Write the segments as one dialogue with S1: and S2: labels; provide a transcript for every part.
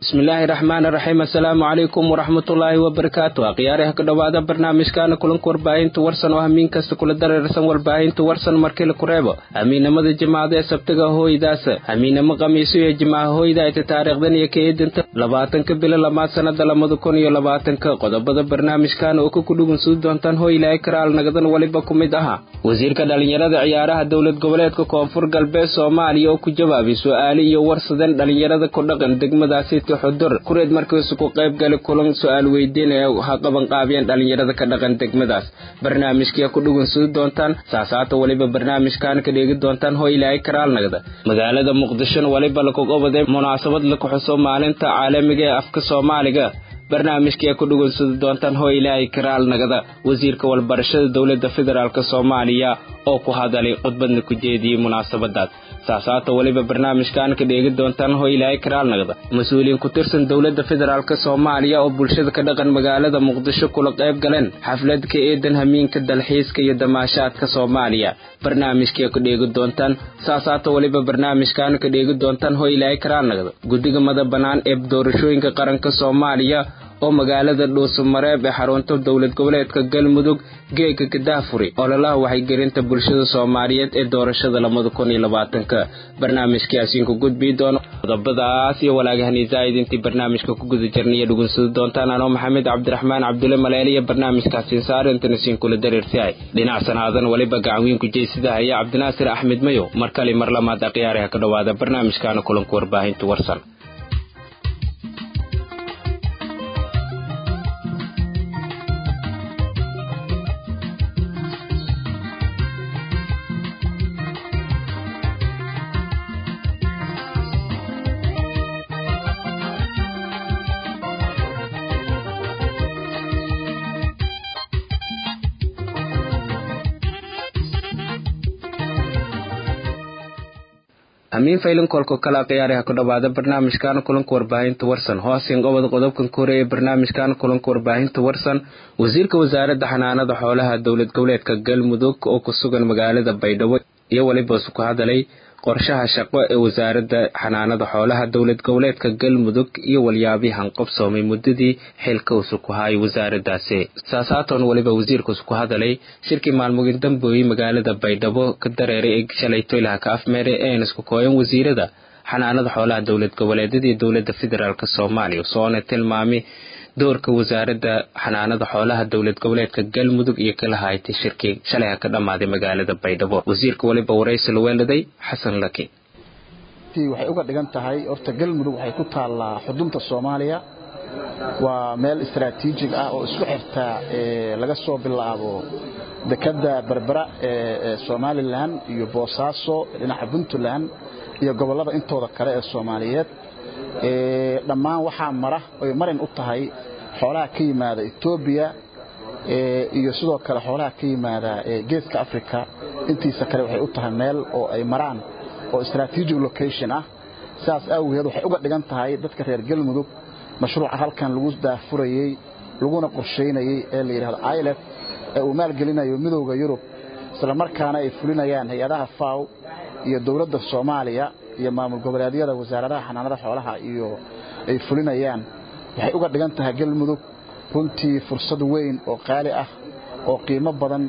S1: bismillaahi raxmaan raxiim assalaamu calaykum waraxmatullaahi wabarakaatu akhyaari ha ka dhowaada barnaamijkaana kulanka warbaahinta warsan oo hamiin kasta kula dareersan warbaahinta warsan markii la kureebo hamiinamada jimacada ee sabtiga hooydaas hamiinamo khamiiso iyo jimaca hooyda ayta taariikhdan iyo kaedinta labaatanka bilo lamaad sanada labada kun iyo labaatanka qodobada barnaamijkaana oo ka kudhugun suu doontaan hooylaahay karaal nagadan weliba ku mid ahaa wasiirka dhallinyarada ciyaaraha dowlad goboleedka koonfur galbeed soomaaliya oo ku jawaabay su-aale iyo warsadeen dhallinyarada ku dhaqan degmadaasi xudur kureed markiisu ku qayb gali kulan su-aal weydiin ee ha qabanqaabiyeen dhallinyarada ka dhaqan degmadaas barnaamijkia ku dhugun sii doontaan saasaata weliba barnaamijkan ka dheegi doontaan hoo ilaahay karaalnagda magaalada muqdishona weliba lakugobaday munaasabad laku xuso maalinta caalamiga ee afka soomaaliga barnaamijkai ku dhugunsadi doontaan hoo ilaahay karaal nagada wasiirka walbarashada dowladda federaalk soomaaliya oo ku hadalay khudbadna ku jeediyey munaasabadaas saasaata weliba barnaamijkan ka dheegi doontaan hoo ilaahay karaal nagda mas-uuliyiin ku tirsan dowladda federaalk soomaaliya oo bulshada ka dhaqan magaalada muqdisho kula qayb galeen xaflad ka eedan hamiinka dalxiiska iyo damaashaadka soomaaliya barnaamijkai ka dheegi doontaan saasaata weliba barnaamijkan ka dheegi doontaan hoo ilaahay karaal nagda guddiga mada bannaan ee doorashooyinka qaranka soomaaliya oo magaalada dhuusamareeb ee xarunta dowlad goboleedka galmudug geega kadaafuri ololaha waxaygelinta bulshada soomaaliyeed ee doorashada labada kun iyo labaatanka barnaamijkaasiin ku gudbii doono qodobadaas iyo walaagahani zaa'id intii barnaamijka ku guda jirnaiyo dhugunsadi doontaan anoo maxamed cabdiraxmaan cabdulle maleele iyo barnaamijkaasiin saarintana siin kula dareersihay dhinac sanaadan weliba gacanwiinku jeysida haya cabdinaasir axmed mayow mar kale mar lamaad akhyaari ha ka dhowaada barnaamijkaana kulanka warbaahinta warsan amiin faylin kolko kala khiyaari ha ku dhowaada barnaamijkan kulanka warbaahinta warsan hoosin qobod qodobkan ka horeeya barnaamijkan kulanka warbaahinta warsan wasiirka wasaaradda xanaanada xoolaha dowlad goboleedka galmudug oo ku sugan magaalada baydhabo iyo weliba su ku hadalay qorshaha shaqo ee wasaaradda xanaanada xoolaha dowlad goboleedka galmudug iyo walyaabii hanqobsoomay muddadii xilka usu ku haayay wasaaraddaasi saasaatoon weliba wasiirkuusu ku hadalay shirkii maalmugin dambooyey magaalada baydhabo ka dareeray ee shalay toylaha ka afmeere een isku kooyan wasiirada xanaanada xoolaha dowlad goboleedyada iyo dowladda federaalk soomaaliya soona tilmaamay doorka wasaaradda xanaanada xoolaha dowlad goboleedka galmudug iyo kala haytay shirkii shalayha ka dhammaaday magaalada baydhabo wasiirka weliba waraysi la weeladay xasan laki
S2: waxay uga dhigan tahay horta galmudug waxay ku taallaa xudunta soomaaliya waa meel istaraatiijig ah oo isku xirta laga soo bilaabo dekadda berbera ee somalilan iyo boosaaso dhinaca puntland iyo gobollada intooda kale ee soomaaliyeed dhammaan waxaa mara oy marin u tahay xoolaha ka yimaada etoobiya iyo sidoo kale xoolaha ka yimaada geeska africa intiisa kale waxay u tahay meel oo ay maraan oo strategic location ah sidaas awgeed waxay uga dhigan tahay dadka reer galmudug mashruuca halkan lagu daafurayey laguna qorshaynayey ee la yidhahdo ilef ee uu maalgelinayo midowda yurub isla markaana ay fulinayaan hay-adaha faw iyo dowladda soomaaliya iyo maamul goboleedyada wasaaradaha xanaanada xoolaha iyo ay fulinayaan waxay uga dhigan tahay galmudug runtii fursad weyn oo qaali ah oo qiimo badan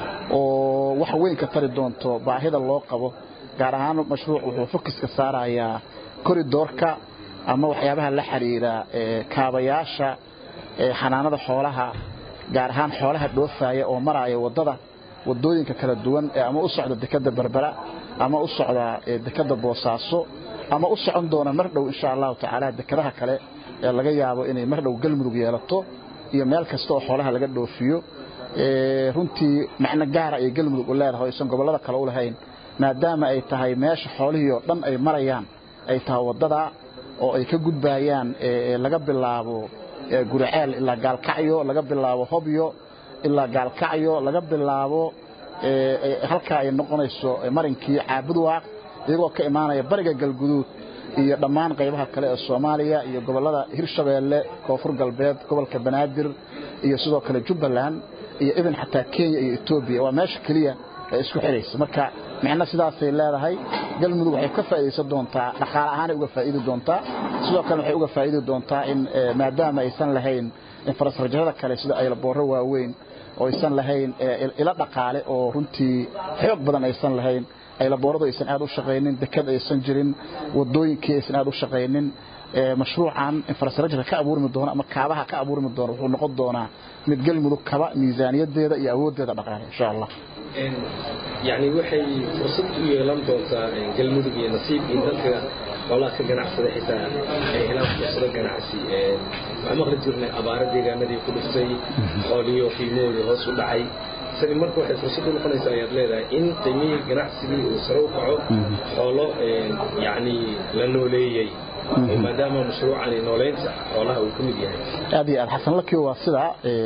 S2: oo wax weyn ka tari doonto baahida loo qabo gaar ahaan mashruuc wuxuu fokiska saarayaa koridoorka ama waxyaabaha la xiriira kaabayaasha xanaanada xoolaha gaar ahaan xoolaha dhoofaya oo maraya waddada waddooyinka kala duwan ee ama u socda dekadda berbera ama u socda dekadda boosaaso ama u socon doona mar dhow insha allahu tacaala dekadaha kale ee laga yaabo inay mar dhow galmudug yeelato iyo meel kasta oo xoolaha laga dhoofiyo runtii macno gaara ay galmudug u leedahay aysan gobollada kale u lahayn maadaama ay tahay meesha xoolihii oo dhan ay marayaan ay tahay waddada oo ay ka gudbayaan laga bilaabo guriceel ilaa gaalkacyo laga bilaabo hobyo ilaa gaalkacyo laga bilaabo halkaa ay noqonayso marinkii caabudwaaq iyagoo ka imaanaya bariga galguduud iyo dhammaan qaybaha kale ee soomaaliya iyo gobollada hirshabeelle koonfur galbeed gobolka banaadir iyo sidoo kale jubbaland iyo ibin xataa kenya iyo etoobiya waa meesha keliya ee isku xidhaysa marka micno sidaasay leedahay galmudug waxay ka faa'iidaysan doontaa dhaqaale ahaanay uga faa'iidi doontaa sidoo kale waxay uga faa'iidi doontaa in maadaama aysan lahayn infrastructurada kale sida aylaboorro waaweyn oo aysan lahayn ilo dhaqaale oo runtii xoog badan aysan lahayn aylabooradu aysan aad u shaqaynin dekad aysan jirin wadooyinkii aysan aad u shaqaynin mashruucan infrastructure ka abuurmi doona ama kaabaha ka abuurmi doona wuxuu noqon doonaa mid galmudug kaba miisaaniyadeeda iyo awooddeeda dhaqaale insha allah
S3: yani waxay fursad u yeelan doontaa galmudug iyo nasiibkii dadka xoolaha ka ganacsada xitaa ay helaan fursado ganacsi waxaan maqli jirnay abaaro deegaanadii ku dhuftay xooliyo qiimoodii hoos u dhacay tani marka waxay fursad u noqonaysaa ayaad leedahay in qiimihii ganacsigii uu sare u kaco xoolo yani la nooleeyey maadaama mashruucani nooleynta xoolaha uu ka mid yahay
S2: aad iyo aad xasan lakio waa sida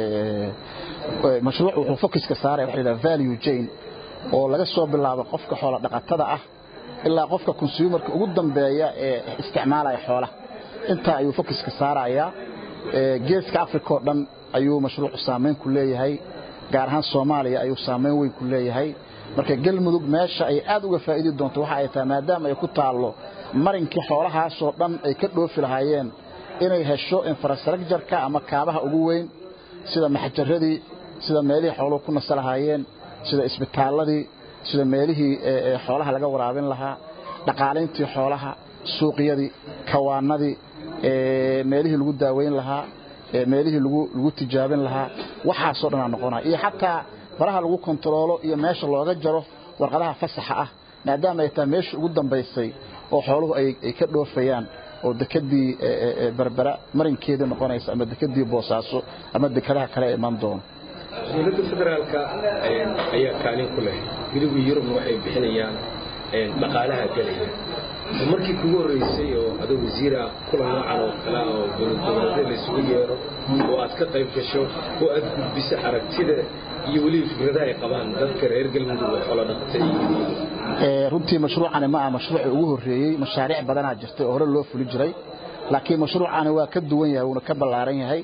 S2: mashruuc wuxuu focuska saaraya waxa la value chain oo laga soo bilaabo qofka xoola dhaqatada ah ilaa qofka consumerka ugu dambeeya ee isticmaalaya xoolaha intaa ayuu focuska saarayaa geeska africa oo dhan ayuu mashruucu saameyn ku leeyahay gaar ahaan soomaaliya ayuu saameyn weyn ku leeyahay marka galmudug meesha ay aad uga faa'iidi doonto waxa ay tahay maadaama ay ku taallo marinkii xoolahaasoo dhan ay ka dhoofi lahaayeen inay hesho infrastructureka ama kaabaha ugu weyn sida maxjaradii sida meelihii xooluhu ku nasa lahaayeen sida isbitaalladii sida meelihii xoolaha laga waraabin lahaa dhaqaalayntii xoolaha suuqyadii kawaanadii meelihii lagu daaweyn lahaa meelihii lagu tijaabin lahaa waxaasoo dhanaa noqonaya iyo xataa faraha lagu kontaroolo iyo meesha looga jaro warqadaha fasaxa ah maadaama ay tahay meeshii ugu dambaysay oo xooluhu ay ka dhoofayaan oo dekadii berbera marinkeedii noqonaysa ama dekadii boosaaso ama dekadaha kale ee iman doono
S3: dowladda federaalka ayaa kaalin ku leh midowgii yurubna waxay bixinayaan dhaqaalaha gelaya markii kugu horreysay oo adoo wasiir ah kulan noocan oo kale ah oo dowlad goboleedyada laysugu yeero oo aad ka qayb gasho oo aad gudbiso aragtida iyo weliba fikradaha ay qabaan dadka reer galmudug oo xoolo dhaqata
S2: runtii mashruucani ma aha mashruucii ugu horreeyey mashaariic badanaa jirtay oo hore loo fuli jiray laakiin mashruucani waa ka duwan yahay wuuna ka ballaaran yahay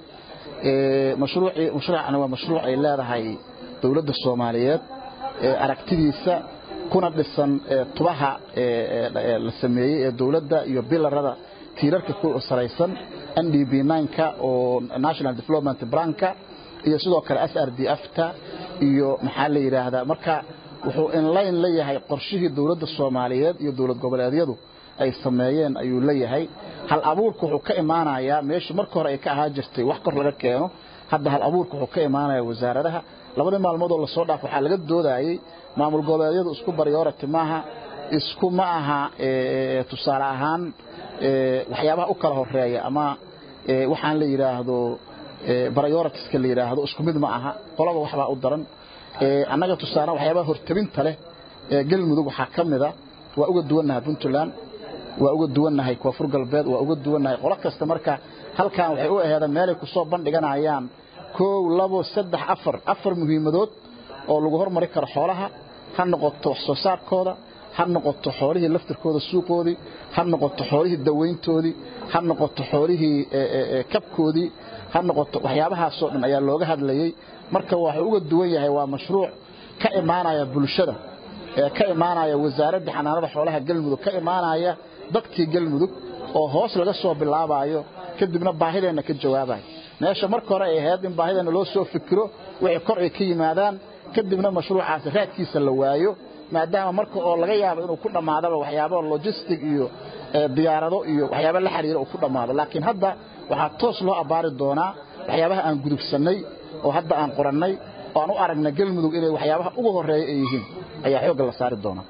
S2: mashruucani waa mashruuc ay leedahay dowladda soomaaliyeed aragtidiisa kuna dhisan tubaha la sameeyey ee dowladda iyo bilarada tiirarka ku salaysan n d b nka oo national development branka iyo sidoo kale s r d fta iyo maxaa la yidhaahdaa marka wuxuu inlayn la yahay qorshihii dowladda soomaaliyeed iyo dowlad goboleedyadu ay sameeyeen ayuu leeyahay hal abuurka wuxuu ka imaanayaa meeshii marka hore ay ka ahaa jirtay wax kor laga keeno hadda hal abuurka wuxuu ka imaanaya wasaaradaha labadii maalmoodoo lasoo dhaaf waxaa laga doodayey maamul goboleedyadu isku baryoorati maaha isku ma aha tusaale ahaan waxyaabaha u kala horeeya ama waxaan la yidhaahdo baryoratiska la yidhaahdo isku mid ma aha qolaba waxbaa u daran annaga tusaale waxyaabaha hortabinta leh ee galmudug waxaa ka mida waa uga duwannahay puntland waa uga duwannahay koonfur galbeed waa uga duwannahay qolo kasta marka halkan waxay u aheedeen meelay ku soo bandhiganayaan kow labo saddex afar afar muhiimadood oo lagu hormari karo xoolaha ha noqoto wax soo saarkooda ha noqoto xoolihii laftirkooda suuqoodii ha noqoto xoolihii dawayntoodii ha noqoto xoolihii kabkoodii ha noqoto waxyaabahaasoo dhan ayaa looga hadlayey marka waxuu uga duwan yahay waa mashruuc ka imaanaya bulshada ka imaanaya wasaaradda xanaanada xoolaha galmudug ka imaanaya dadkii galmudug oo hoos laga soo bilaabayo kadibna baahideenna ka jawaabayo meesha marka hore ay ahayd in baahideenna loo soo fikiro wixii kor ay ka yimaadaan kadibna mashruucaasi raadkiisa la waayo maadaama marka oo laga yaabo inuu ku dhammaadaba waxyaabo logistic iyo diyaarado iyo waxyaabo la xiriira uu ku dhammaado laakiin hadda waxaa toos loo abbaari doonaa waxyaabaha aan gudubsannay oo hadda aan qorannay oo aan u aragna galmudug inay waxyaabaha ugu horreeya ay yihiin ayaa xoogga la saari doonaa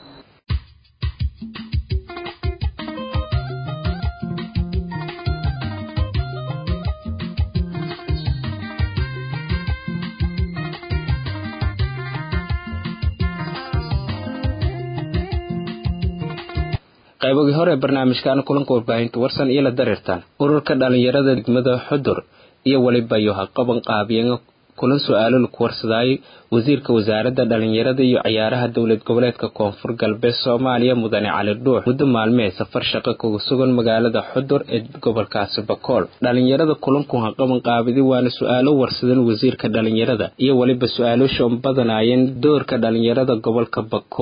S1: qaybogii hore barnaamijkaana kulanka warbaahinta warsan iyo la dareertaan ururka dhallinyarada degmada xudur iyo weliba yoha qaban qaabiyeen kulan su-aalo laku warsadaayay wasiirka wasaaradda dhallinyarada iyo ciyaaraha dowlad goboleedka koonfur galbeed soomaaliya mudane cali dhuux muddo maalmee safar shaqo kaga sugan magaalada xudur ee gobolkaasi bakool dhallinyarada kulanku ha qaban qaabidi waana su-aalo warsadan wasiirka dhallinyarada iyo weliba su-aaloosha un badanaayeen doorka dhallinyarada gobolka bakool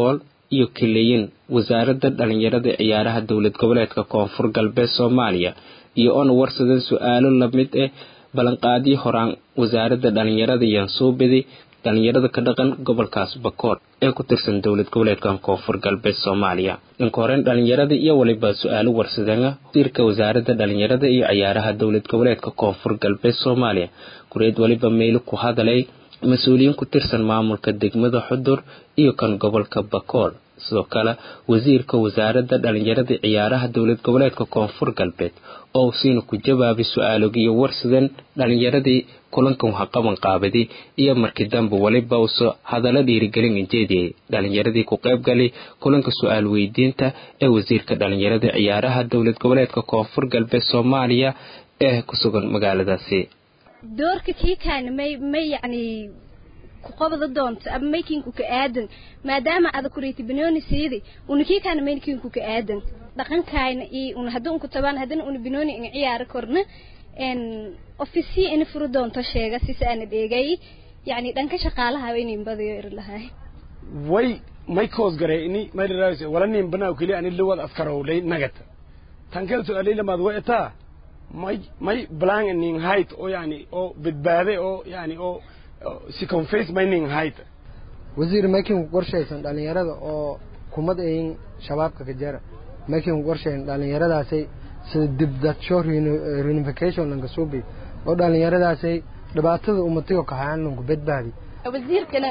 S1: iyo keleyin wasaaradda dhallinyarada ciyaaraha dowlad goboleedka koonfur galbeed soomaaliya iyo oona warsadan su-aalo lamid ah ballanqaadyo horaan wasaaradda dhallinyarada yansuubidi dhallinyarada ka dhaqan gobolkaas bakool ee ku tirsan dowlad goboleedkan koonfur galbeed soomaaliya dhanka horeyn dhallinyarada iyo weliba su-aalo warsadana wasiirka wasaaradda dhallinyarada iyo ciyaaraha dowlad goboleedka koonfur galbeed soomaaliya kureed weliba meyli ku hadalay mas-uuliyiin ku tirsan maamulka degmada xudur iyo kan gobolka bakool sidoo kale wasiirka wasaaradda dhallinyarada ciyaaraha dowlad goboleedka koonfur galbeed oo siina ku jawaabay su-aalogiyo warsadan dhallinyaradii kulankan haqaban qaabadi iyo markii dambe weliba uso hadallo dhiirigelin injeediyey dhallinyaradii ku qaybgalay kulanka su-aal weydiinta ee wasiirka dhallinyarada ciyaaraha dowlad goboleedka koonfur galbeed soomaaliya ee ku sugan magaaladaasi
S4: doorka kiikaana may may yacni ku qabada doonto ama maykinku ka aadan maadaama ada kureyti binooni siidi una kiikaana maykinku ka aadan dhaqankaayna iyo una haddii unku tabaan haddana una binooni in ciyaari korna n ofisiya ina furi doonto sheega sisa ana dheegay yacni dhanka shaqaalaha inayn badayo iri lahay
S5: way may koos garay ini may dharaas wala nin banaa kali ani lawad afkaro lay nagata tankel to alila mad wa eta may may blang nin height oo yani oo badbaade oo yani oo si confess may nin height
S6: wasiir makin qorshaysan dhalinyarada oo kumad ayin shabaabka ka jara makin qorshayn dhalinyaradaasay sida dibdadsho reunification lanka suubi oo dhalinyaradaasay dhibaatada umatiga kaxayaan lanku badbaadi
S7: wasiirkana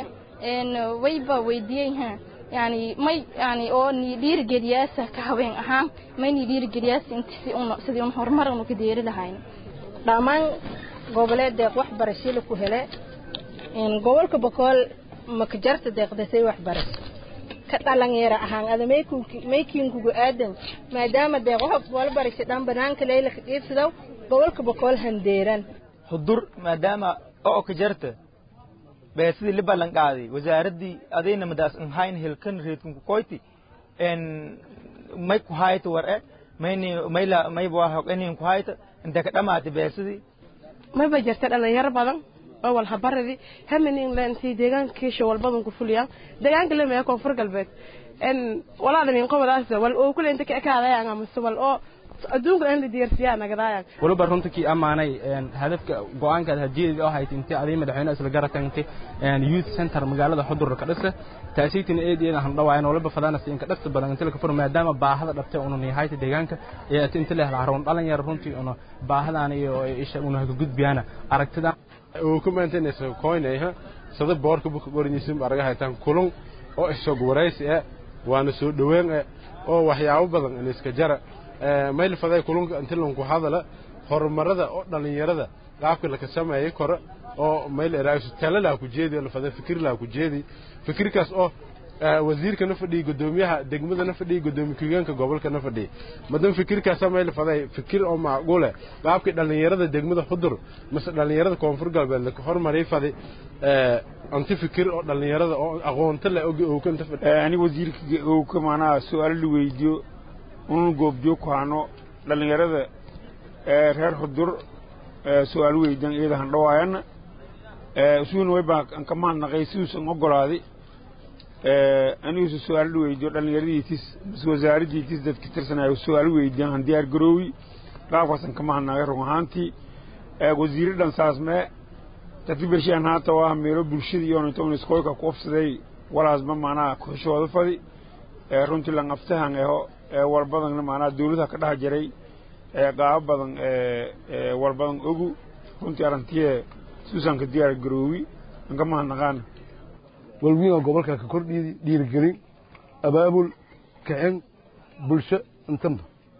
S7: wayba weydiiyey ha yani may yani oo ni dhiirigeliyaasa ka haween ahaan may ni dhiirigeliyaasa inta si un sidii un horumar unu ka deeri lahayn
S8: dhammaan goboleed deeq waxbarasho la ku hele gobolka bokool makajarta deeqdasay waxbarasho ka dhalinyaro ahaan ada maykinkugu aadan maadaama deeq waxbarasho dhan banaanka leyla ka dhiibsadaw gobolka bokool handeeran
S9: hudur maadaama oo ka jarta beesidii la ballan qaaday wasaaraddii adayna madaas in hayn hilkan reedkan ku koyti en may ku hayta war e mayni mayla may baa hoqenin ku hayta inta ka dhamaatay beesidii
S10: may ba jirta dhalinyaro badan oo wal habaradi hamanin leentii deegaankiisha walbadan ku fuliyaan deegaanka lemaya koonfur galbeed en walaadan in qobadaas wal oo kule inta ka ekaadayaan ama wal oo adduunka in la diyaarsiyaa nagadaayaan
S11: waliba runta kii ammaanay hadafka go-aankaad hadiyadeed oo hayd intay aday madaxweyne isla garatantay youth center magaalada xudur ka dhisa taasiitina eed eed aan dhawaayan waliba fadaana siin ka dhasta badan inta ka fur maadaama baahada dhabtay una nihayta deegaanka ee inta leh haroon dhalinyaro runtii una baahadan iyo isha una ka gudbiyana aragtida
S12: uu ku maantaynayso koynayha sada boorka buka qoriniisin araga haytaan kulun oo isog waraysi ah waana soo dhaweyn ah oo waxyaabo badan in iska jara mayl faday kulunka inta lanku hadala horumarada oo dhalinyarada qaabka la ka sameeyay kore oo mayl eraasu talala ku jeedi la faday fikir la ku jeedi fikirkaas oo wasiirka na fadhiya gudoomiyaha degmada na fadhiya gudoomiye ku-xigeenka gobolka na fadhiya madan fikirkaas mayl faday fikir oo macquule qaabka dhalinyarada degmada xudur mase dhalinyarada koonfur galbeed la hormaray faday anti fikir oo dhalinyarada oo aqoonta la og oo kanta
S13: ani wasiirka oo ka maanaa su'aal la weydiyo unun goobjoog ku hano dhallinyarada reer xudur su-aal weydan iyada han dhawaayana isuuna way baa an ka mahadnaqay siduusan ogolaaday anigusu su-aal la weydiyo dhallinyaradiitis mas wasaaraddiitis dadka tirsanayo su-aal weydiyan han diyaar garoowi qaabkaasan ka mahadnaqay run ahaantii wasiire dhan saas mee dadka bershiyan haata waa meelo bulshada iyo intoon iskooyka ku ofsaday walaasba maanaa kuxishooda fadi runtii langaftahan eho walbadan maanaa dawladha ka dhex jiray qaabo badan walbadan ogu runtii arrintiye suusan ka diyaar garoowi an ka mahadnaqaana
S14: walwiinga gobolka ka kordhiidi dhiirigelin abaabul kicin bulsho intanba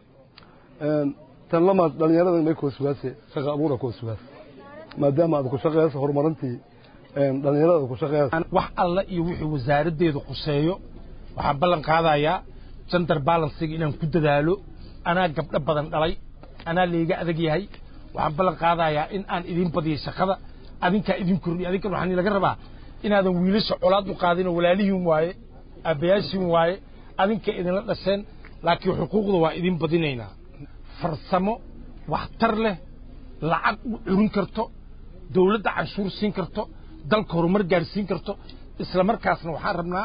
S14: tan lamaad dhallinyarada may koo sugaase shaqa abuura koo sugaas maadaama aad ku shaqeyso horumarintii dhallinyarada aad ku shaqeyso
S5: wax alla iyo wixii wasaaraddeedu quseeyo waxaan ballan qaadayaa gender balansiga inaan ku dadaalo anaa gabdho badan dhalay anaa layga adag yahay waxaan ballan qaadayaa in aan idin badiyo shaqada adinkaa idin kordhiyo adinkan waxaan laga rabaa inaadan wiilasha colaad u qaadinoo walaalihiin waaye aabbayaashiin waaye adinka idinla dhasheen laakiin xuquuqda waa idin badinaynaa farsamo waxtar leh lacag u curin karto dawladda canshuur siin karto dalka horumar gaarsiin karto isla markaasna waxaan rabnaa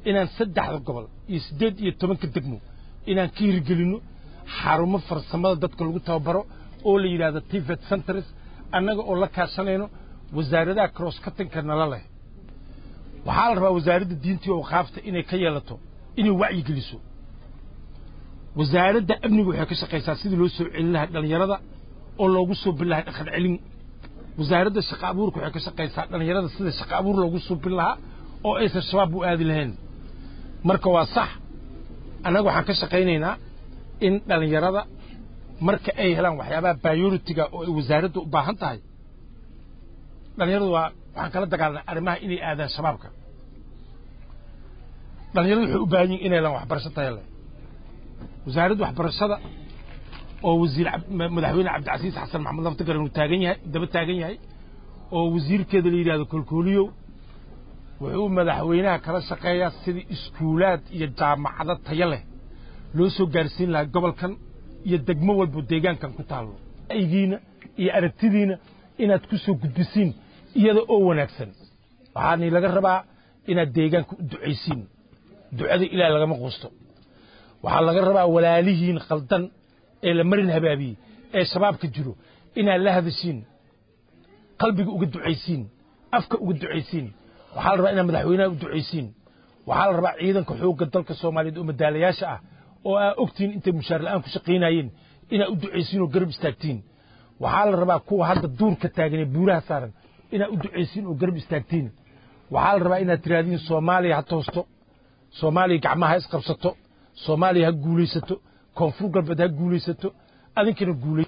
S5: inaan saddexda gobol iyo siddeed iyo tobanka degmo inaan ka hirgelinno xarumo farsamada dadka lagu tababaro oo la yidhaahdo tivet centers annaga oo la kaashanayno wasaaradaha cross cuttingka nala leh waxaa la rabaa wasaaradda diintii oo qaafta inay ka yeelato inay wacyi geliso wasaaradda amniga waxay ka shaqaysaa sidii loo soo celin lahaa dhallinyarada oo loogu soo bin lahaa dhaqan celin wasaaradda shaqa abuurka waxay ka shaqaysaa dhallinyarada sida shaqa abuur loogu soo bin lahaa oo aysan shabaab u aadi lahayn marka waa sax annaga waxaan ka shaqaynaynaa in dhallinyarada marka ay helaan waxyaabaha bioritiga oo ay wasaaradda u baahan tahay dhallinyaradu waa waxaan kala dagaalnay arrimaha inay aadaan shabaabka dhallinyaradu waxay u baahan yihin inay helaan waxbarasho tayo leh wasaaradda waxbarashada oo wasiir madaxweyne cabdicasiis xasan maxamed laftigaran uu taagan yahay daba taagan yahay oo wasiirkeeda la yidhahdo kolkooliyow wuxuu madaxweynaha kala shaqeeyaa sidii iskuulaad iyo jaamacado tayo leh loo soo gaarsiin lahaa gobolkan iyo degmo walbo deegaankan ku taallo aygiina iyo aragtidiina inaad ku soo gudbisiin iyada oo wanaagsan waxaani laga rabaa inaad deegaanka u ducaysiin ducada ilaah lagama quusto waxaa laga rabaa walaalihiin khaldan ee la marin habaabiyey ee shabaabka jiro inaad la hadashiin qalbiga uga ducaysiin afka uga ducaysiin waxaa la rabaa inaad madaxweynaha u ducaysiin waxaa la rabaa ciidanka xoogga dalka soomaaliyeed oo madaalayaasha ah oo aa ogtiin intay mushaar la'aan ku shaqaynayeen inaad u ducaysiin oo garab istaagtiin waxaa la rabaa kuwa hadda duurka taagan ee buuraha saaran inaad u ducaysiin oo garab istaagtiin waxaa la rabaa inaad tiraahdiin soomaaliya ha toosto soomaaliya gacmaha ha isqabsato soomaaliya ha guulaysato koonfur galbeed ha guulaysato adinkana guulay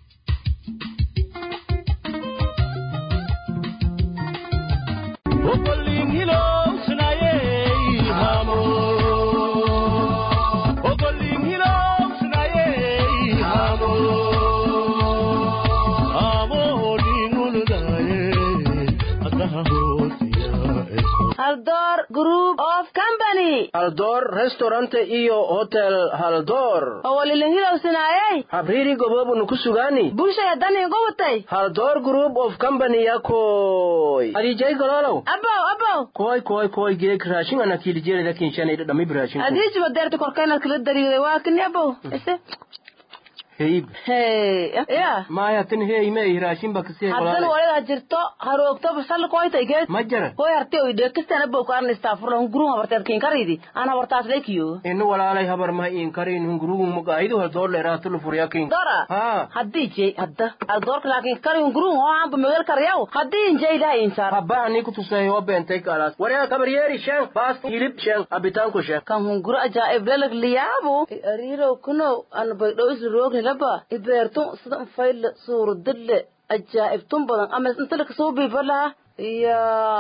S15: haldoor group of company
S16: haldoor restaurant iyo hotel haldoor
S15: owalilingilowsinaayey
S16: habriiri goboobunu ku sugaani
S15: bulshaya danii gubutay
S16: haldoor group of company yakoy adijay gololow
S15: abow abow
S16: koy koy koy geeg raashin anakiilijeelida kinshanayda dhami raashin
S15: adiijiba deerta korkeenad kala dariiday waa kini abow ise
S16: heyb
S15: hey ya
S16: maya tin hey may raashin ba kasi
S15: haddan walida jirto haroogto basal koyta geed
S16: ma jara
S15: koy harte oy dhekistan abow kaan istaafurla hunguruun habarteed kiin karidi aan habartaas leekiyo
S16: inu walaalay habar ma iin karin hunguruun mugaayidu haldoor leeraa tulu furyakin
S15: dora
S16: ha
S15: haddii jey hadda aldoorka laakiin kari hunguruun oo aanba mewel karyaw haddii injey ilaha insaar
S16: habba ani kutusay oo beentay kalaas waryaa kabaryeeri shan baas hilib shan abitaanku shan
S15: kan hunguro ajaa'ib lelag liyaabu ariirow kunow an baydhow isla roogni laba ibeertun sida fayl suuradille ajaa'ibtun badan ama intala kasoo biifalaha iyo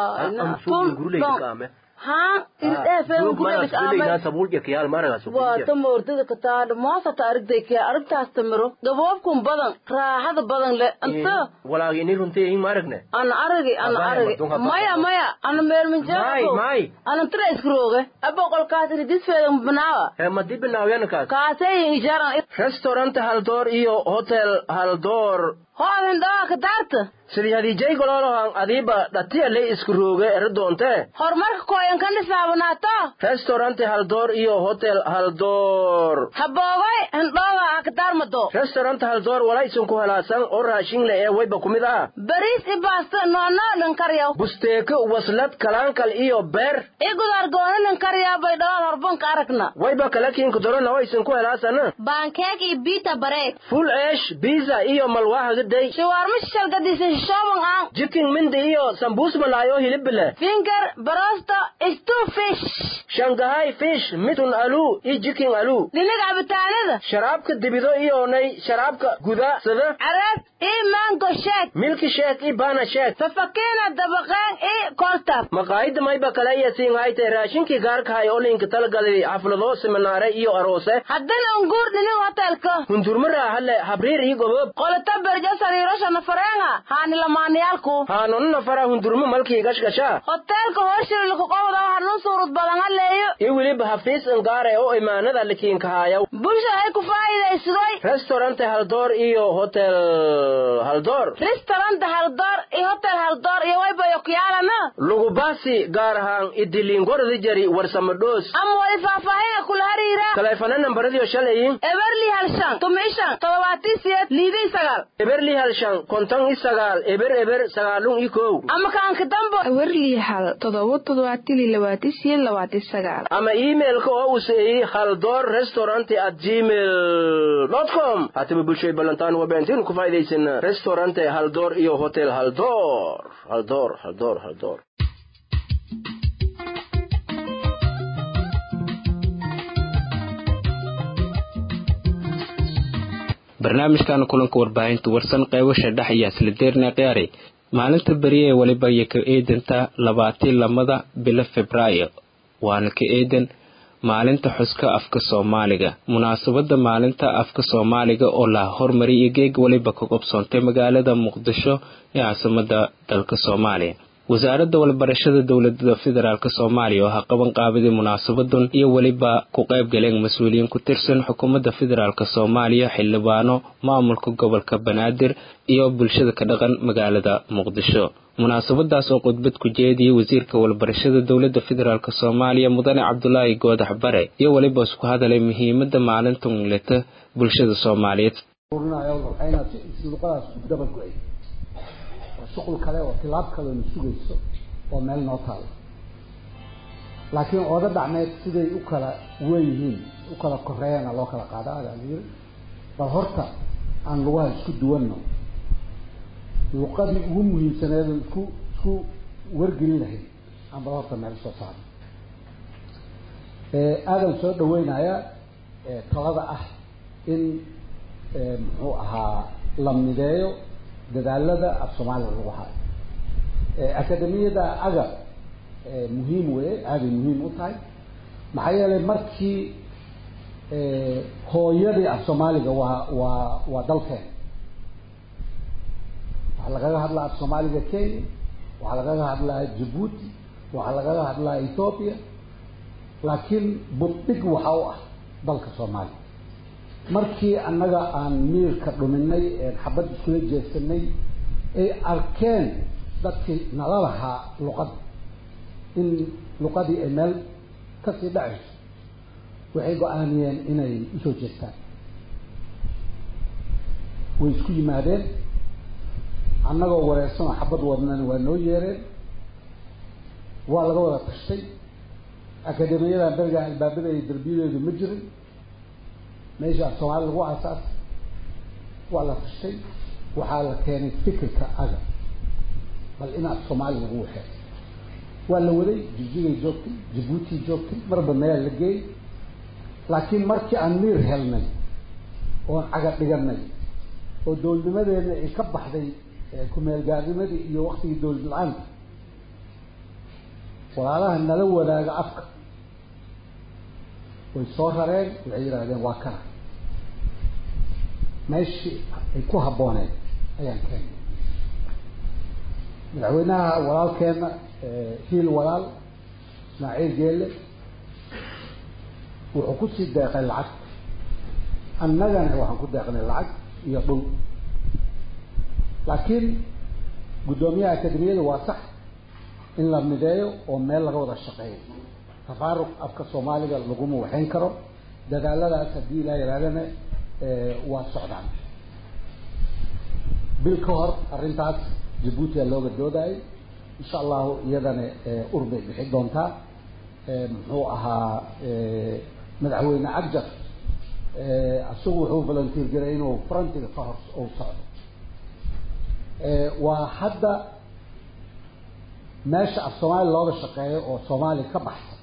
S15: haa irdheefewaata moordada kataadha moosata arigday kee arigtaas tamiro gaboobkun badan raaxada badan le inta
S16: walaagini runtii in maaragne
S15: ana aragi ana aragi maya maya ana meerminjeeqo ana tira iskarooge abo qolkaas ridisfeeda banaawa
S16: he madi binaawyana
S15: kaaseyin ijaran
S16: restaurant haldoor iyo hotel haldoor
S15: hoodan dhawaa ka daarta
S16: sidii hadiijay gololohan adiiba dhatiya le isku rooge ere doonte
S15: horumarka kooyan kan dhisaabanaato
S16: restaurant haldoor iyo hotel haldoor
S15: haboogay hindhooga ha ka daarmado
S16: restaurant haldoor wala isunku helaasan oo raashin le ee wayba ku mid ah
S15: bariis i baasto noonoo dhankaryaw
S16: busteeko waslad kalaankal iyo beer
S15: i gudaar gooni dhankaryaa bay dhawaad horbanka aragna
S16: wayba kala kiinku dorona oo isunku helaasana
S15: baankeeg iyo biita bareed
S16: full eesh biza iyo malwaahagaday
S15: shawaarma shishalgadisa shishooban aan
S16: jikin mindi iyo sambuus malaayo hilibile
S15: finger barosto stew fish
S16: shangahay fish mitun alu iyo jikin alu
S15: dhinaga cabitaanada
S16: sharaabka dibido iyoonay sharaabka guda sida
S15: caraab ii mango sheek
S16: milki sheek ii bana sheek
S15: fafakiina dabaqeen ii koltab
S16: maqaayida mayba kale iyo siinhayte raashinkii gaarkahay oo linka talgalay xaflado seminaare iyo aroose
S15: haddana unguur dhinig hotelka
S16: hundurma raaxale habriir ii gobob
S15: qolata berjo sariirosha nafareenga haani lamaaniyaalku
S16: haanonu nafara hundurma malkii gashgasha
S15: hotelka horshirilka qobda hanun suurud badan haleeyo
S16: iyo weliba hafiis ingaare oo imaanada likiinkahaayaw
S15: bulsha hay ku faa'iidaysadoy
S16: restaurante haldoor iyo hotel haldoor
S15: restaurant haldoor iyo hotel haldoor iyo waybayo kuyaalana
S16: lugubasi gaar ahaan idilingordi jari warsamadhoos
S15: ama wali faahfaahin kula hariira
S16: taleefana nambaradiyo shalayin
S15: eberli halshan tumishan todobaatii siyeed liidii sagaal
S16: eberli halshan konton i sagaal eber eber sagaalun i kow
S15: ama kaanka dambo
S17: eberli hal todoba todobaatili labaati siyeed labaati sagaal
S16: ama iimailka oo useeyi haldoor restaurant at gmail com hataba bulshay ballantaan wabeentinu ku faa'iidaysan restaurante haldoor iyo hotel haldoor haldoor haldoor haldoor
S1: barnaamijkan kulanka warbaahinta warsan qeybasha dhex iyo isla khiyaari maalinta beriye ee weliba iyo ka eedanta labaatii lamada bilo febraayo waana ka eedan maalinta xuska afka soomaaliga munaasabada maalinta afka soomaaliga oo la hormariyay iyo geeg weliba ka qobsoontay magaalada muqdisho ee caasimada dalka soomaaliya wasaaradda walbarashada dowlada federaalk soomaaliya oo ha qaban qaabidii munaasabadan iyo weliba ku qayb galeen mas-uuliyiin ku tirsan xukuumadda federaalk soomaaliya xildhibaano maamulka gobolka banaadir iyo bulshada ka dhaqan magaalada muqdisho munaasabadaas oo khudbad ku jeediyey wasiirka walbarashada dowlada federaalk soomaaliya mudane cabdulaahi goodax bare iyo weliba isku hadalay muhiimada maalinta ungleta bulshada soomaaliyeed
S18: shuqul kale oo tilaab kaleona sugayso oo meel noo taalo laakiin ooda dhacmeed siday u kala weyihiin u kala koreeyana loo kala qaada adaa la yiri bal horta aan lugaha isku duwanno luqadii ugu muhiimsaneed oo isku isku wargelin lahayd aan bal horta meel soo saarno aadan soo dhaweynaya talada ah in muxuu ahaa la mideeyo dadaalada af soomaaliga lagu hayo akademiyada aga muhiim weye aaday muhiim u tahay maxaa yeelay markii hooyadii af soomaaliga waa waa waa dalkeen waxaa lagaga hadlaa af soomaaliga kenya waxaa lagaga hadlaa jabuuti waxaa lagaga hadlaa ethoopia laakiin buddhig waxa u ah dalka soomaaliya markii annaga aan miirka dhuminay xabad iskula jeesanay ay arkeen dadkii nala lahaa luqadda in luqadii ay meel kasii dhacayso waxay go-aaniyeen inay usoo jeestaan way isku yimaadeen annagoo wareersanoo xabad wadnana waa noo yeereen waa laga wada tashtay akademiyadan berigaa albaabada iyo derbiyadeedu ma jirin meesha af soomaali lagu aasaas waa la tashtay waxaa la keenay fikirka aga bal in af soomaali lagu waxeey waa la waday jijigay joogtay jabuuti joogtay marba meel la geey laakiin markii aan miir helnay oon caga dhiganay oo dowladnimadeena ay ka baxday ku-meelgaarnimadii iyo waktigii dowlad la-aanta walaalaha nala wadaaga afka way soo rareen waxay yidhaahdeen waa kana meeshii ay ku habbooneed ayaan keenay madaxweynaha walaalkeena hiil walaal ismaaciil geelle wuxuu kusii deeqay lacag annagana waxaan ku deeqnay lacag iyo dhul laakiin guddoomiyaha akademiyada waa sax in la mideeyo oo meel laga wada shaqeeyo tafaaruq afka soomaaliga laguma waxayn karo dadaaladaas haddii ilaa yidhahdana waa socdaan bil ka hor arrintaas jabuutiya looga doodayay insha allahu iyadana ur bay bixi doontaa muxuu ahaa madaxweyne cabjar isagu wuxuu volunteer garay inuu frontiga ka hor uu socdo waa hadda meesha af soomaali looga shaqeeyo oo soomaaliya ka baxsan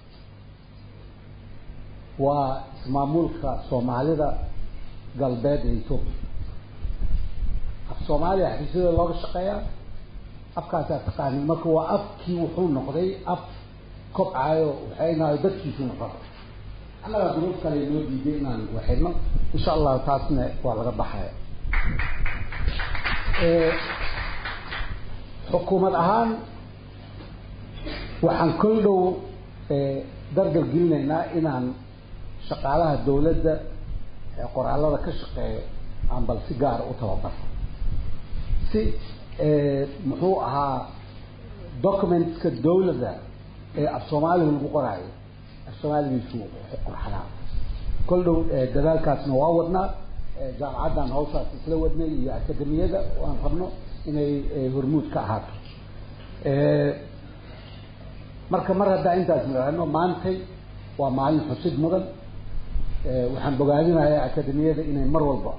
S18: waa ismaamulka soomaalida galbeed ee ethoopia af soomaaliya xafiisyada looga shaqeeyaa afkaasaa taqaanin marka waa afkii wuxuu noqday af kobcayo waxaynayo dadkiisu noqon annagaa duruuf kale noo diiday inaan waxidno insha allahu taasna waa laga baxaya xukuumad ahaan waxaan kol dhow dargal gelinaynaa inaan shaqaalaha dawladda qoraallada ka shaqeeya aan bal si gaara u tababar si muxuu ahaa documentska dawladda ee af soomaaliga lagu qoraayo af soomaaligiisu qurxanaa kol dhow dadaalkaasna waa wadnaa jaamacaddan hawshaas isla wadnay iyo akademiyada aan rabno inay hormuud ka ahaato marka mar haddaa intaas nidhaahno maantay waa maalin xusid mudan waxaan bogaadinayaa akademiyada inay mar walba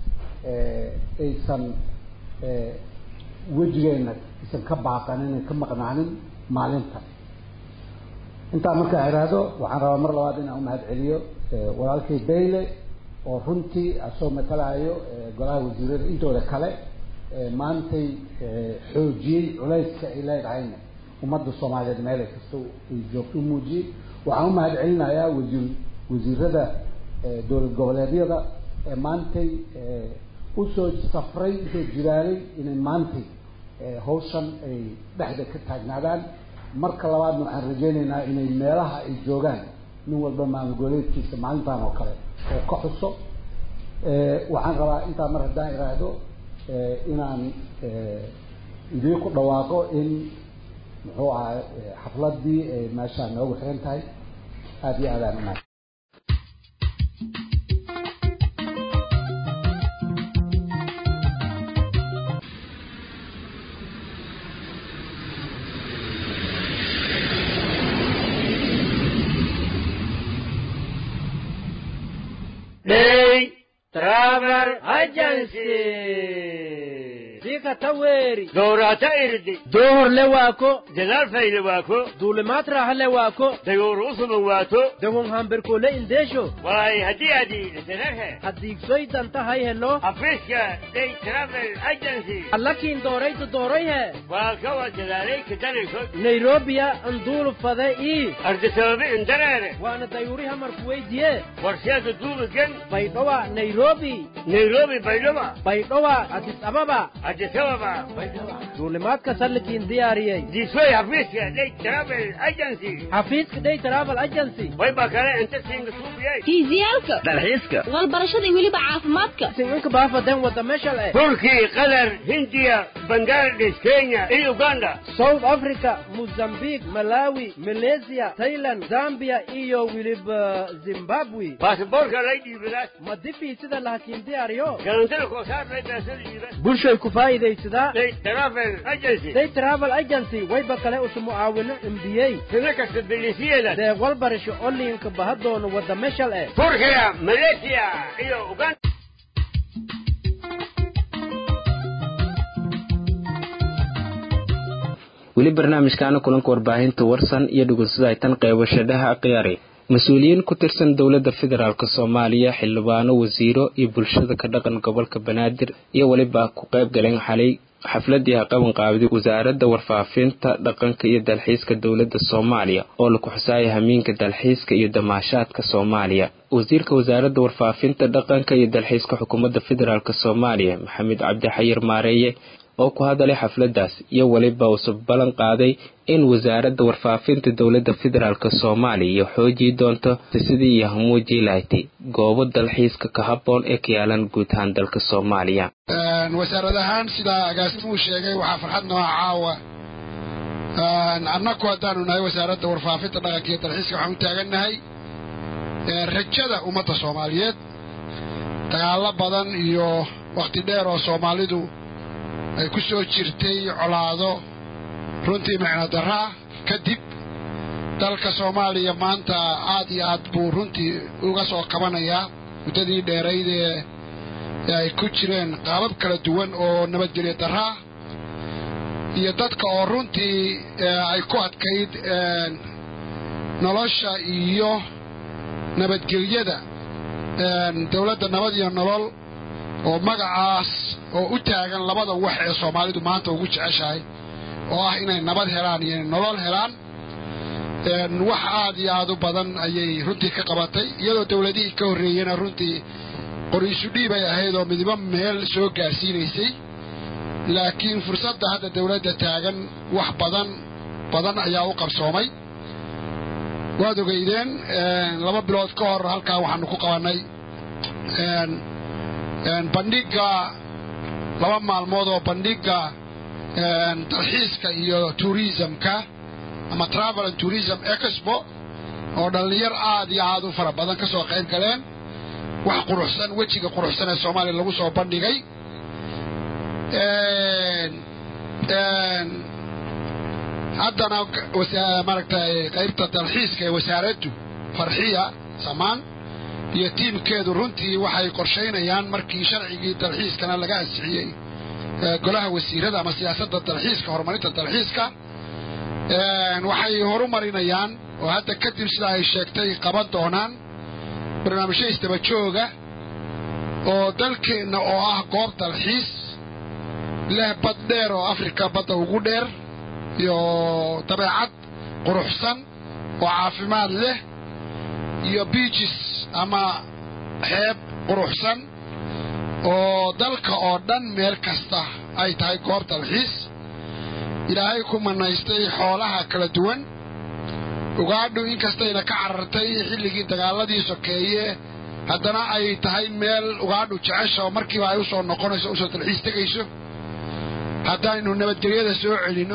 S18: aysan wejigeena aysan ka baaqanin ay ka maqnaanin maalinta intaa markaa iraahdo waxaan rabaa mar labaad inaan umahad celiyo walaalkay bayle oo runtii asoo matalaayo golaha wasiirada intooda kale maantay xoojiyey culayska ay leedahayna ummadda soomaaliyeed meelay kasta ay joogto u muujiyey waxaan u mahad celinayaa wasiir wasiirada dowlad goboleedyada ee maantay usoo safray usoo jiraalay inay maantay hawshan ay dhexda ka taagnaadaan marka labaadna waxaan rajaynaynaa inay meelaha ay joogaan nin walba maamul goboleedkiisa maalintan oo kale oo ka xuso waxaan rabaa intaa mar haddaan iraahdo inaan idiinku dhawaaqo in muxuu ahaa xafladii ay meeshaa noogu xiran tahay aada iyo aadaan umahad
S19: Day Travel Agency.
S20: Dika taweri.
S19: Doorata irdi.
S20: Door le waako.
S19: Jalaal fayle waako.
S20: Duulimaad raaxa le waako.
S19: Dayoor usuban waato.
S20: Dawon hamberkoole indeesho.
S19: Waay haddii adi isirarhe.
S20: Haddiigsoy danta hay helo.
S19: Afriska Day Travel Agency.
S20: Allakiin dooraytu doorayhe.
S19: Waa kawa jalaalay kadanayso.
S20: Nairobiya anduulu fade ii.
S19: Ardisababi indareere.
S20: Waana dayuuri hamarku weydiye.
S19: Warsheeda duubigan.
S20: Baydhowa Nairobi.
S19: Nairobi Baydhowa.
S20: Baydhowa Addis Ababa.
S19: Addis Ababa.
S20: duulimaadka sallikiin diyaariyey
S19: diisoy xafiiska day travel agency
S20: xafiiska day travel agency
S19: wayba kale inta siinga suubiyey
S21: fiisiyaalka
S19: dalxiiska
S21: walbarashada iyo weliba caafimaadka
S20: sincinka baafaden wada meesha le
S19: turki qatar hindiya bangladesh kenya iyo uganda
S20: south africa mozambique malawi malaysia thailand zambia iyo weliba zimbabwe
S19: baasboorka lay dhiibidaas
S20: ma dibii sida lahakiin diyaariyo
S19: galantada koosaar lay beesada dhiibas
S20: bulshay ku faa'iidaysadaa
S19: day travel agency
S20: day travel agency wayba kale usu mucaawino embiyey
S19: sina kasta bilisiyeeda
S20: deeq walbarasho oliinka bahadoona wada meshal eh
S19: turkiya malaysia iyo uganda
S1: weli barnaamijkaana kulanka warbaahinta warsan iyo dhugunsada ay tan qeybashadhaha akhyaari mas-uuliyiin ku tirsan dowladda federaalk soomaaliya xildhibaano wasiiro iyo bulshada ka dhaqan gobolka banaadir iyo weliba ku qayb galeen xalay xafladii qaban qaabiday wasaaradda warfaafinta dhaqanka iyo dalxiiska dowladda soomaaliya oo laku xusaaya hamiinka dalxiiska iyo damaashaadka soomaaliya wasiirka wasaaradda warfaafinta dhaqanka iyo dalxiiska xukuumadda federaalk soomaaliya maxamed cabdi xayir maareeye oo ku hadalay xafladaas iyo weliba uusub ballan qaaday in wasaaradda warfaafinta dowladda federaalk soomaaliya iyo xoojii doonto sidii iyo hamuujii lahayti goobo dalxiiska ka habboon ee ka yaalan guud ahaan dalka soomaaliya
S22: wasaarad ahaan sidaa agaasimuu sheegay waxaa farxad nooca caawa annaku haddaanu nahay wasaaradda warfaafinta dhaqanka iyo dalxiiska waxaan u taagannahay rajada ummadda soomaaliyeed dagaallo badan iyo wakhti dheer oo soomaalidu ay ku soo jirtay colaado runtii micno darraa kadib dalka soomaaliya maanta aad iyo aad buu runtii uga soo qabanayaa muddadii dheerayd ee ay ku jireen qaabab kala duwan oo nabadgelyo darraa iyo dadka oo runtii ay ku adkayd nolosha iyo nabadgelyada dowladda nabad iyo nolol oo magacaas oo u taagan labada wax ee soomaalidu maanta ugu jeceshahay oo ah inay nabad helaan iyo inay nolol helaan wax aad iyo aad u badan ayay runtii ka qabatay iyadoo dowladihii ka horreeyena runtii qoriisu dhiib ay ahayd oo midibo meel soo gaarsiinaysay laakiin fursadda hadda dowladda taagan wax badan badan ayaa u qabsoomay waad ogeydeen laba bilood ka hor halkaa waxaanu ku qabannay bandhigga laba maalmood oo bandhigga dalxiiska iyo tourismka ama travel and tourism expo oo dhallinyar aad iyo aad u fara badan ka soo qayb galeen wax quruxsan wejiga quruxsan ee soomaaliya lagu soo bandhigay haddana maaragtay qaybta dalxiiska ee wasaaraddu farxiya samaan iyo tiimkeedu runtii waxay qorshaynayaan markii sharcigii dalxiiskana laga ansixiyey golaha wasiirada ama siyaasadda dalxiiska horumarinta dalxiiska waxay horumarinayaan oo hadda kadib sida ay sheegtay qaban doonaan barnaamijyo isdaba jooga oo dalkeenna oo ah goob dalxiis leh bad dheer oo afrika badda ugu dheer iyo dabeecad quruxsan oo caafimaad leh iyo biijis ama xeeb quruxsan oo dalka oo dhan meel kasta ay tahay goob dalxiis ilaahay ku manaystay xoolaha kala duwan ugaadhu inkastayna ka carartay xilligii dagaaladii sokeeye haddana ay tahay meel ugaadhu jecesha oo markiiba ay u soo noqonayso usoo dalxiis tegayso haddaynu nabadgelyada soo celinno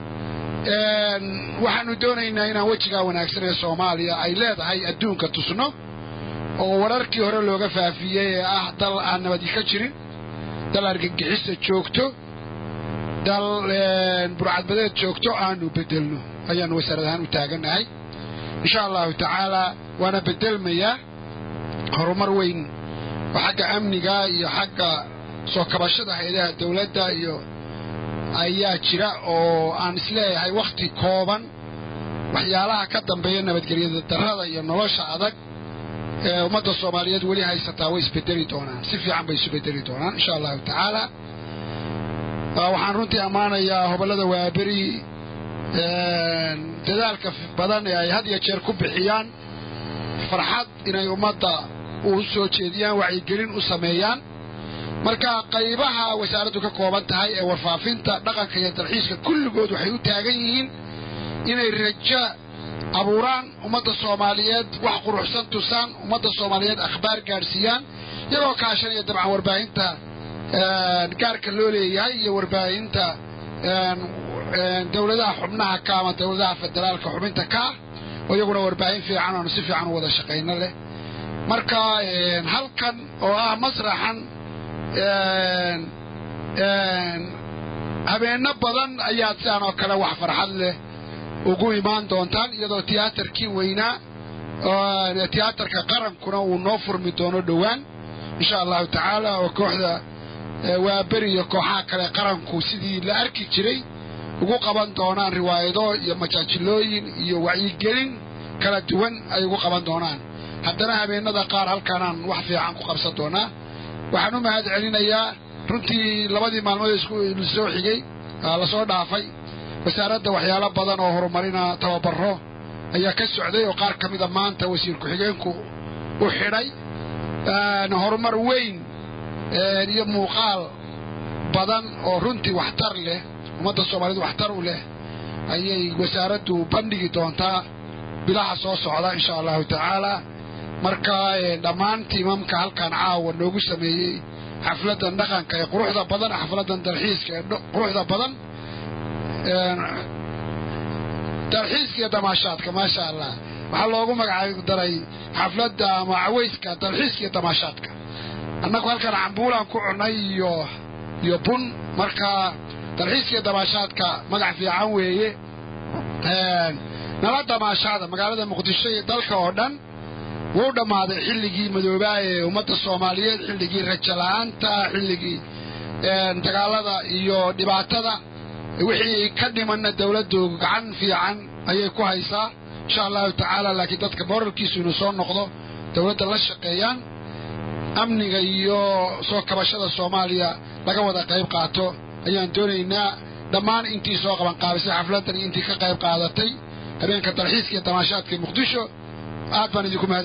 S22: waxaanu doonaynaa inaan wejigaa wanaagsan ee soomaaliya ay leedahay adduunka tusno oo wararkii hore looga faafiyey ee ah dal aan nabadi ka jirin dal argagixisa joogto dal burcadbadeed joogto aanu bedelno ayaanu wasaarad ahaan u taagannahay insha allahu tacaalaa waana bedelmayaa horumar weyn oo xagga amniga iyo xagga soo kabashada hay-adaha dowladda iyo ayaa jira oo aan isleeyahay wakhti kooban waxyaalaha ka dambeeya nabadgelyada darrada iyo nolosha adag ee ummadda soomaaliyeed weli haysataa way isbedeli doonaan si fiican bay isu bedeli doonaan insha allahu tacaala waxaan runtii ammaanayaa hobollada waaberi dadaalka badan ee ay had iyo jeer ku bixiyaan farxad inay ummadda u soo jeediyaan wacyigelin u sameeyaan marka qaybaha wasaaraddu ka kooban tahay ee warfaafinta dhaqanka iyo dalxiiska kulligood waxay u taagan yihiin inay rajo abuuraan ummadda soomaaliyeed wax quruxsan tusaan ummadda soomaaliyeed akhbaar gaadhsiiyaan iyagoo kaashanaya dabcan warbaahinta gaarka loo leeyahay iyo warbaahinta dowladaha xubnaha ka ama dowladaha federaalka xubinta ka ah oo iyaguna warbaahin fiican oonu si fiican u wada shaqayno leh marka halkan oo ah masraxan habeenno badan ayaad sidaan oo kale wax farxad leh ugu imaan doontaan iyadoo tiyaatarkii weynaa tiyaatarka qarankuna uu noo furmi doono dhowaan insha allahu tacaala oo kooxda waaberi iyo kooxaha kale qaranku sidii la arki jiray ugu qaban doonaan riwaayado iyo majaajilooyin iyo wacyigelin kala duwan ay ugu qaban doonaan haddana habeenada qaar halkaanaan wax fiican ku qabsan doonaa waxaan u mahad celinayaa runtii labadii maalmood soo xigay lasoo dhaafay wasaaradda waxyaalo badan oo horumarina tababaro ayaa ka socday oo qaar ka mida maanta wasiir ku-xigeenku u xidhay horumar weyn iyo muuqaal badan oo runtii waxtar leh ummadda soomaaliyed waxtar u leh ayay wasaaraddu bandhigi doontaa bilaha soo socda insha allahu tacaala marka dhammaan tiimamka halkan caawa noogu sameeyey xafladan dhaqanka ee quruxda badan xafladan dalxiiska ee quruxda badan dalxiiska iyo damaashaadka maasha allah waxaa loogu magacaab daray xafladda ama cawayska dalxiiska iyo damaashaadka annagu halkan cambuulaan ku cunay iyo iyo bun marka dalxiiska iyo damaashaadka magac fiican weeye nala damaashaada magaalada muqdisho iyo dalka oo dhan wuu dhammaaday xilligii madoobaa ee ummadda soomaaliyeed xilligii rajo la-aanta xilligii dagaalada iyo dhibaatada wixii ka dhimanna dowladdu gacan fiican ayay ku haysaa insha allahu tacaala laakiin dadka moralkiisu inuu soo noqdo dowladda la shaqeeyaan amniga iyo soo kabashada soomaaliya laga wada qayb qaato ayaan doonaynaa dhammaan intii soo qabanqaabisay xafladdan iyo intii ka qayb qaadatay habeenka dalxiiska iyo damaashaadka muqdisho aad baan idinku mahad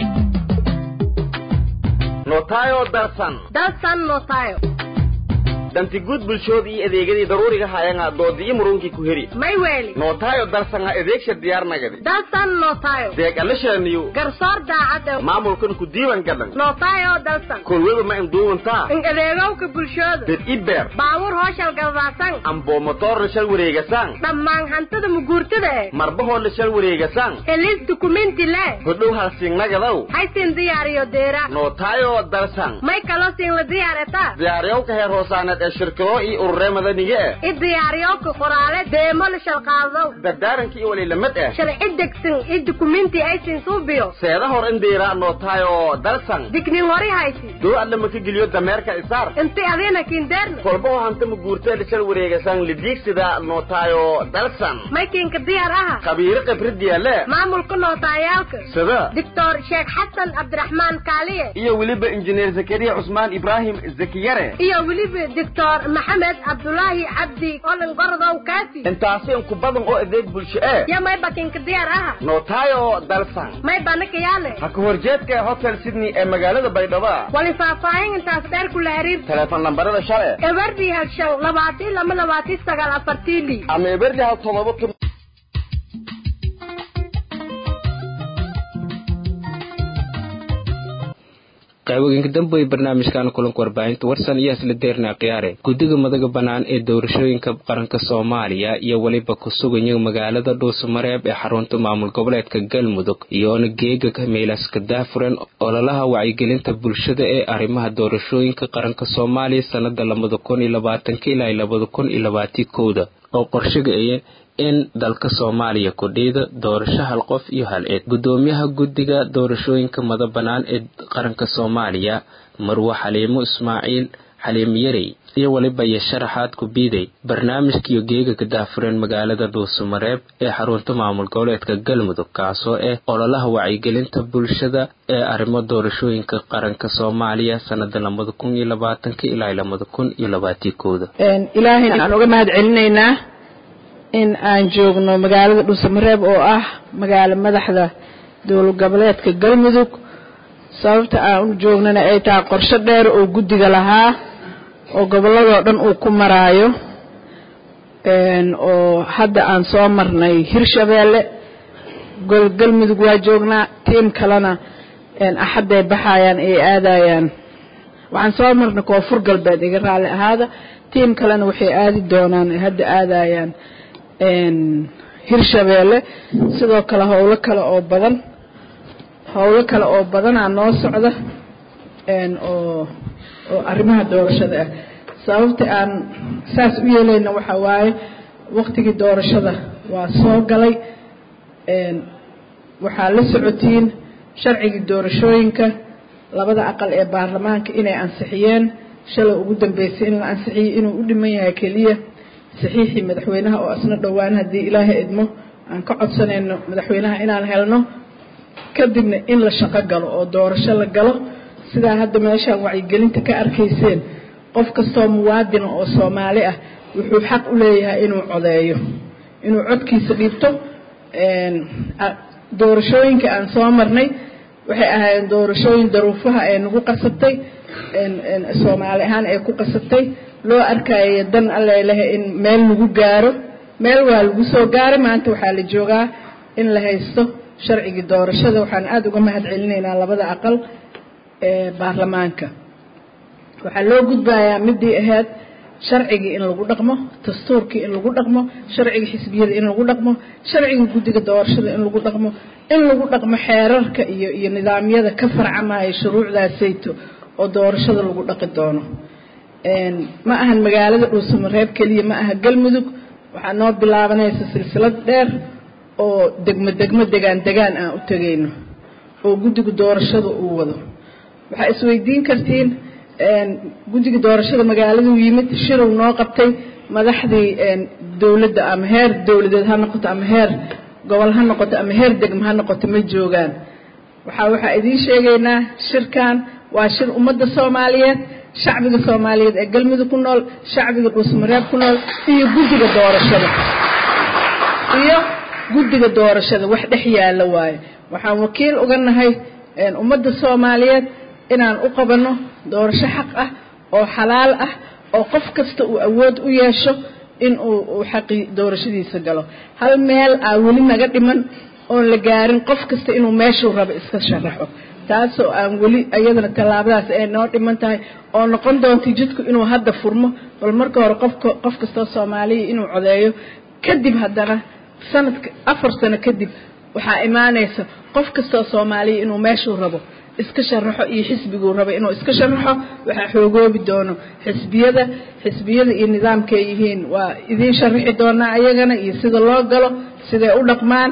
S2: notayo darsan
S3: darsan notayo
S2: danti guud bulshood iyo adeegadii daruuriga hayanga doodi iyo murunkii ku heri
S3: may weeli
S2: nootaayo dalsanga adeegsha diyaarnagadi
S3: dalsan nootaayo
S2: deeg alashaniyo
S3: garsoor daacad
S2: maamulkan ku diiwan gadan
S3: nootaayo dalsan
S2: kolweba ma induuwantaa
S3: in adeegowka bulshooda
S2: dad ibeer
S3: baabuur hooshal galbaasan
S2: amboo motoorna shal wareegasaan
S3: dhammaan hantida muguurtada eh
S2: marbahoodna shal wareegasaan
S3: helis dukumenti le
S2: hodhow halsingnagadow
S3: haysin diyaariyo deera
S2: nootaayo dalsan
S3: may kaloo siin la diyaaretaa
S2: diyaariyowka heer hoosaaneed ee shirkado iyo ururee madaniga eh
S3: i diyaariyowka qoraale deemo la shalqaadow
S2: dardaaranka iyo waliilamad eh
S3: shalci degsan i dukumenti aysin suubiyo
S2: seeda hor in diiraa nootaayo dalsan
S3: dignin hori haysi
S2: doo adla maka geliyo dameerka isaar
S3: inti adina kindeerna
S2: kolbaho hanta muguurteeda shal wareegasaan lidiigsida nootaayo dalsan
S3: maykinka diyaar aha
S2: khabiiro khibradiya le
S3: maamulka nootaayaalka
S2: sida
S3: doctor sheekh xasan cabdiraxmaan kaaliye
S2: iyo weliba injineer zakariya cusmaan ibraahim zakiyare
S3: iyo weliba doctor maxamed cabdulaahi cabdi olin gorodow kaafi
S2: intaasi inku badan oo adeeg bulsho ee
S3: yo may bakinka diyaar aha
S2: nootaayo dalsan
S3: may banaka yaale
S2: ha ka horjeedka hotel sydney ee magaalada baydhabo
S3: wali faahfaahin intaas dheer kula xiriir
S2: teleefon lambarada shale
S3: eberdi hal shan labaatan lama labaatan sagaal afartiili
S2: ama eberdi hal todoba
S1: qayboginka dambe ee barnaamijkan kulanka warbaahinta warsan iyo isla deerna khiyaare guddiga madaga bannaan ee doorashooyinka qaranka soomaaliya iyo weliba ku suganya magaalada dhuusamareeb ee xarunta maamul goboleedka galmudug iyoona geega meelaska daafuran ololaha wacyigelinta bulshada ee arrimaha doorashooyinka qaranka soomaaliya sanada labada kun iyo labaatanka ilaa labada kun iyo labaatii kowda oo qorshagaya in dalka soomaaliya kudhiida doorasho hal qof iyo hal eed guddoomiyaha guddiga doorashooyinka mada bannaan ee qaranka soomaaliya marwe xaliimo ismaaciil xaliim yarey iyo weliba iyo sharaxaad ku biiday barnaamijkiiyo geega ka daafureen magaalada dhuusamareeb ee xarunta maamul goboleedka galmudug kaasoo ah ololaha wacyigelinta bulshada ee arrimo doorashooyinka qaranka soomaaliya sanada labada kun iyo labaatanka ilaa labada kun iyo labaatii kooda
S8: ilaahayna aan uga mahad celinaynaa in aan joogno magaalada dhuusamareeb oo ah magaalo madaxda dowlad goboleedka galmudug sababta aan u joognana ay tahay qorshe dheer oo guddiga lahaa oo gobolladoo dhan uu ku maraayo oo hadda aan soo marnay hirshabeelle galmudug waa joognaa tiim kalena axadday baxayaan ay aadayaan waxaan soo marnay koonfur galbeed iga raalli ahaada tiim kalena waxay aadi doonaan ay hadda aadayaan hirshabeelle sidoo kale howlo kale oo badan howlo kale oo badanaa noo socda oo oo arrimaha doorashada ah sababta aan saas u yeelayna waxaa waaye waktigii doorashada waa soo galay waxaa la socotiin sharcigii doorashooyinka labada aqal ee baarlamaanka inay ansixiyeen shalay ugu dambeysay in la ansixiyey inuu u dhiman yahay keliya saxiixii madaxweynaha oo asna dhowaan haddii ilaahay idmo aan ka codsanayno madaxweynaha inaan helno kadibna in la shaqo galo oo doorasho la galo sidaa hadda meeshaan wacyigelinta ka arkayseen qof kastoo muwaadina oo soomaali ah wuxuu xaq u leeyahay inuu codeeyo inuu codkiisa dhiibto doorashooyinka aan soo marnay waxay ahaayeen doorashooyin daruufaha ee nagu qasabtay soomaali ahaan ee ku qasabtay loo arkaayo dan alleleh in meel lagu gaaro meel waa lagu soo gaaray maanta waxaa la joogaa in la haysto sharcigii doorashada waxaan aada uga mahad celinaynaa labada aqal ee baarlamaanka waxaa loo gudbayaa midii ahayd sharcigii in lagu dhaqmo dastuurkii in lagu dhaqmo sharciga xisbiyada in lagu dhaqmo sharciga guddiga doorashada in lagu dhaqmo in lagu dhaqmo xeerarka iyo iyo nidaamyada ka farcamaya shuruucdaasayto oo doorashada lagu dhaqi doono ma ahan magaalada dhuusamareeb keliya ma aha galmudug waxaa noo bilaabanaysa silsilad dheer oo degmo degmo degaan degaan aan u tegayno oo guddiga doorashada uu wado waxaa isweydiin kartiin guddiga doorashada magaaladuu yimid shirow noo qabtay madaxdii dowladda ama heer dowladeed ha noqoto ama heer gobol ha noqoto ama heer degmo ha noqoto ma joogaan waxaa waxaa idiin sheegaynaa shirkan waa shir ummadda soomaaliyeed shacbiga soomaaliyeed ee galmudug ku nool shacbiga dhuusmareeb ku nool iyo guddiga doorashada iyo guddiga doorashada wax dhex yaalla waaye waxaan wakiil uga nahay ummadda soomaaliyeed inaan u qabanno doorasho xaq ah oo xalaal ah
S4: oo qof kasta uu awood u yeesho in uu uu xaqii doorashadiisa galo hal meel aa weli naga dhiman oon la gaarin qof kasta inuu meeshuu rabo iska sharaxo taasoo aan weli iyadana tallaabadaas ay noo dhiman tahay oo noqon doonta jidku inuu hadda furmo bal marka hore qofka qof kastoo soomaaliya inuu codeeyo kadib haddana sanadka afar sano kadib waxaa imaanaysa qof kastoo soomaaliya inuu meeshuu rabo iska sharaxo iyo xisbiguu rabo inuu iska sharaxo waxaa xoogoobi doono xisbiyada xisbiyada iyo nidaamka ay yihiin waa idiin sharaxi doonaa ayagana iyo sida loo galo siday u dhaqmaan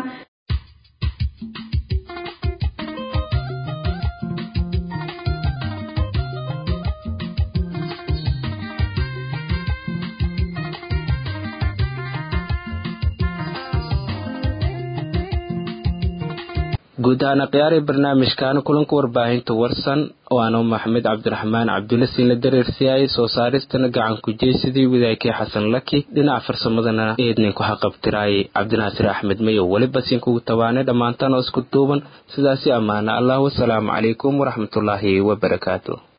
S1: guud ahaan akhyaari barnaamijkan kulanka warbaahinta warsan oo aanu maxamed cabdiraxmaan cabdulle siinla dareersiyaayay soo saaristana gacan ku jeysadii wadaagkii xasan laki dhinaca farsamadana eedninku haqabtiraayay cabdinaasir axmed mayow weliba siinkugu tabaanay dhammaantaan oo isku duuban sidaasi ammaana allah wasalaamu calaykum waraxmatullaahi wabarakaatu